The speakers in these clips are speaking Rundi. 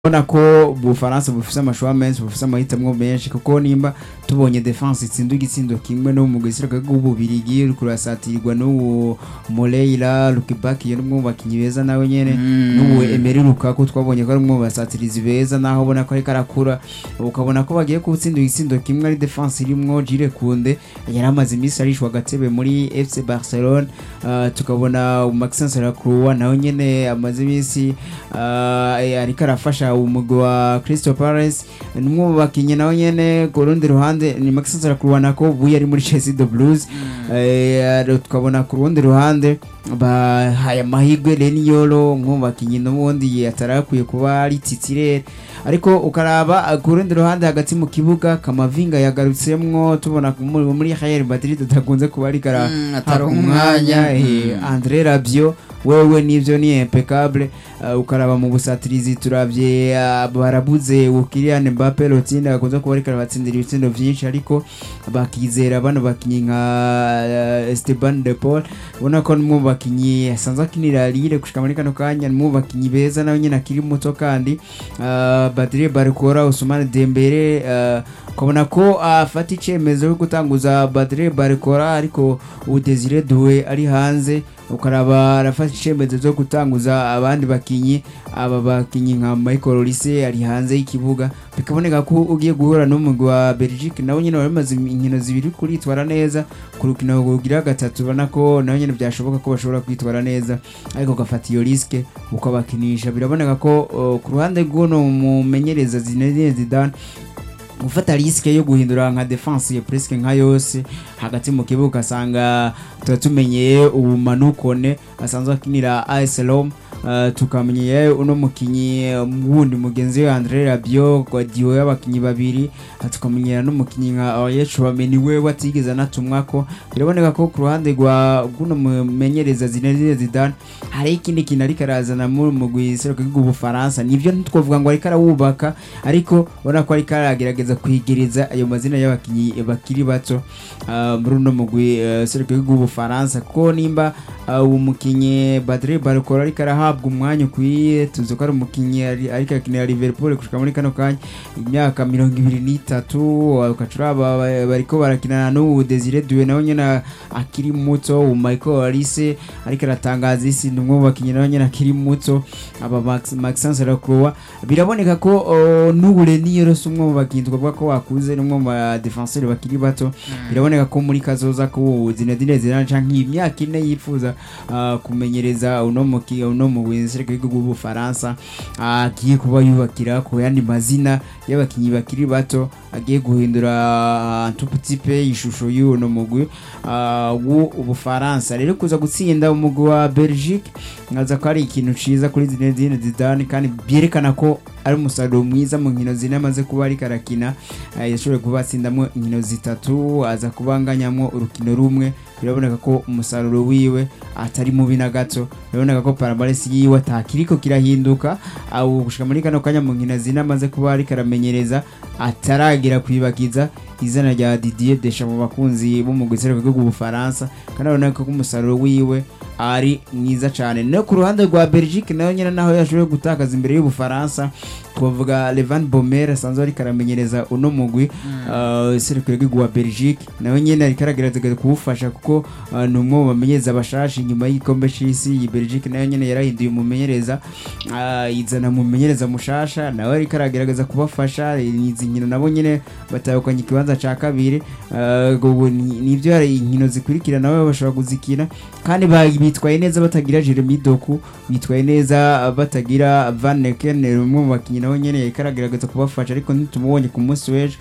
ubona ko ubufaransa bufise amashuwa menshi bufise amahitamo menshi kuko nimba tubonye defense itsinda igitsindo kimwe no mu gisirikare bw'ububirigi uriko urasatirirwa n'uwo Moreira Lukebaki yo n'umwe mu bakinyi beza nawe nyene n'uwo Emery Lukaku twabonye ko ari umwe mu basatirizi beza naho ubona ko ariko arakura ukabona ko bagiye gutsinda igitsindo kimwe ari defense irimwo Jules Kunde yari amaze iminsi arishwa agatebe muri FC Barcelona uh, tukabona Maxence Lacroix nawe nyene amaze iminsi uh, ariko arafasha umugwi wa Crystal Palace n'umwe mu bakinyi nawe nyene ku rundi ruhande ni Maxence Lacroix nako buye ari muri Chelsea the Blues eh, tukabona ku rundi ruhande bahaye amahirwe Leniolo umwe mu bakinyi n'ubundi atarakwiye kuba ari titirere ariko ukaraba ku rundi ruhande hagati mu kibuga Kamavinga yagarutsemwo tubona muri muri Real Madrid atakunze kuba ari kara Mm, ataronka umwanya umwanya. eh, Mm. Andre Rabiot wewe nivyo ni impeccable uh, ukaraba mu busatirizi turavye uh, barabuze Kylian Mbappe Lotine akunze kuba ariko arabatsindira ibitsindo vyinshi ariko bakizera bano bakinyi nka uh, Esteban de Paul ubona ko n'umwe mu bakinyi asanzwe akinira Lille gushika muri kano kanya n'umwe mu bakinyi beza nawe nyene akiri muto kandi uh, Badre Barcola Ousmane Dembele uh, ukabona ko afata icemezo cyo gutanguza Badre Barcola ariko ubu Desire Doué ari hanze ukaraba arafata icemezo cyo gutanguza abandi bakinyi aba bakinyi nka Michael Olise ari hanze y'ikibuga bikaboneka ko ugiye guhura n'umugwi wa Belgique nawe nyine bamaze inkino zibiri kuritwara neza ku rukino rugira gatatu ubona ko nawe nyine byashoboka ko bashobora kwitwara neza ariko ugafata iyo riske ukabakinisha biraboneka ko uh, ku ruhande rw'uno mumenyereza Zinedine Zidane gufata riske yo guhindura nka defense ya presque nka yose hagati mu kibuga asanga tuba tumenyeye ubumanukone asanzwe akinira AS Roma Uh, tukamenyeye uno mukinyi um, wundi mugenzi we Andre Rabiot Guardiola y'abakinyi babiri uh, tukamenyera n'umukinyi nka Aurier Chouameni we watigeze anatumwa ko biraboneka ko ku ruhande rwa guno mumenyereza Zinedine Zidane hari ikindi kintu ariko arazana mu mugwi seruka bw'Ubufaransa nivyo ntitwovuga ngo ariko arawubaka ariko ubona ko ariko aragerageza kwigereza ayo mazina y'abakinyi bakiri bato uh, muri uno mugwi uh, seruka bw'Ubufaransa kuko nimba uh, uwo mukinyi Badre Barcola ariko arahabwa umwanya ukwiye tuzi ko ari umukinyi ari- ariko akinira Liverpool gushika muri kano kanya imyaka mirongo ibiri n'itatu ukacuraba bariko barakinana n'ubu Desire Doué nawe nyene akiri muto ubu Michael Olise ariko aratangaza isi ni umwe mu bakinyi nawe nyene akiri muto aba Max- Maxence Lacroix biraboneka ko uh, n'ubu Leniero si umwe mu bakinyi twavuga ko wakuze ni umwe mu badefenseur bakiri bato biraboneka ko muri kazoza ko Zinedine Zidane canke iyi myaka ine yifuza uh, kumenyereza uno muki uno mu wizereke bw'Ubufaransa agiye kuba yubakira ku yandi mazina y'abakinyi bakiri bato agiye guhindura uh, tout petit peu ishusho y'uno mugwi uh, w'Ubufaransa rero kuza gutsinda umugwi wa Belgique nkaza ko ari ikintu ciza kuri Zinedine Zidane kandi byerekana ko ari umusaruro mwiza mu nkino zine amaze kuba ariko arakina eh, yashoboye kuba atsindamwo inkino zitatu aza kubanganyamwo urukino rumwe biraboneka ko umusaruro wiwe atari mubi na gato biraboneka ko paramaresi yiwe atakiriko kirahinduka aho gushika muri kano kanya mu nkino zine amaze kuba ariko aramenyereza ataragera kwibagiza izina rya Didier Deschamps mu bakunzi bo mu gusereka bw'Ubufaransa kandi urabona ko umusaruro wiwe ari mwiza cyane no ku ruhande rwa Belgique nayo nyine naho yashoboye gutakaza imbere y'Ubufaransa twavuga Levan Bomer asanzwe ariko aramenyereza uno mugwi uh, serukiro rw'igwa Belgique nawe nyine ariko aragerageza kuwufasha kuko uh, ni umwe mu bamenyereza bashasha inyuma y'igikombe c'isi iyi Belgique nayo nyine yarahinduye umumenyereza uh, izana umumenyereza mushasha nawe ariko aragerageza kubafasha izi nkino nabo nyine batahukanye ikibanza ca kabiri uh, ubu ni- nivyo hari inkino zikurikira nawe bashobora kuzikina kandi ba- bitwaye neza batagira Jeremy Doku bitwaye neza batagira Van Neken umwe mu bakinyi nawe nyene yariko aragerageza kubafasha ariko ntitumubonye ku munsi w'ejo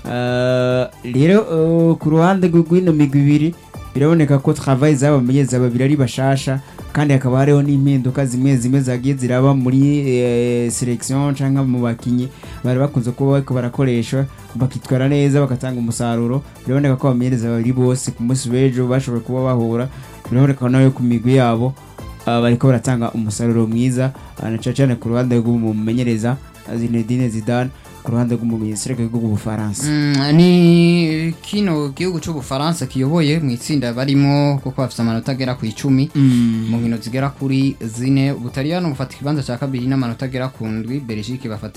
Uh, rero uh, ku ruhande rw'ino migwi ibiri biraboneka ko travail z'abamenyereza babiri ari bashasha kandi hakaba hariho n'impinduka zimwe zimwe zagiye ziraba muri eh, selection canke mu bakinyi bari bakunze kuba bariko barakoresha bakitwara neza bagatanga umusaruro biraboneka ko abamenyereza babiri bose ku munsi w'ejo bashoboye kuba bahura biraboneka nawe ku migwi yabo uh, bariko baratanga umusaruro mwiza uh, na cane cane ku ruhande rw'umumenyereza Zinedine Zidane ku ruhande rw'umuminisitiri w'igihugu bw'ubufaransa Mm, ni kino gihugu cy'ubufaransa kiyoboye mu itsinda barimo kuko bafite amanota agera ku icumi mu nkino zigera kuri zine ubutaliyano bufata ikibanza cya kabiri n'amanota agera ku ndwi belgique bafata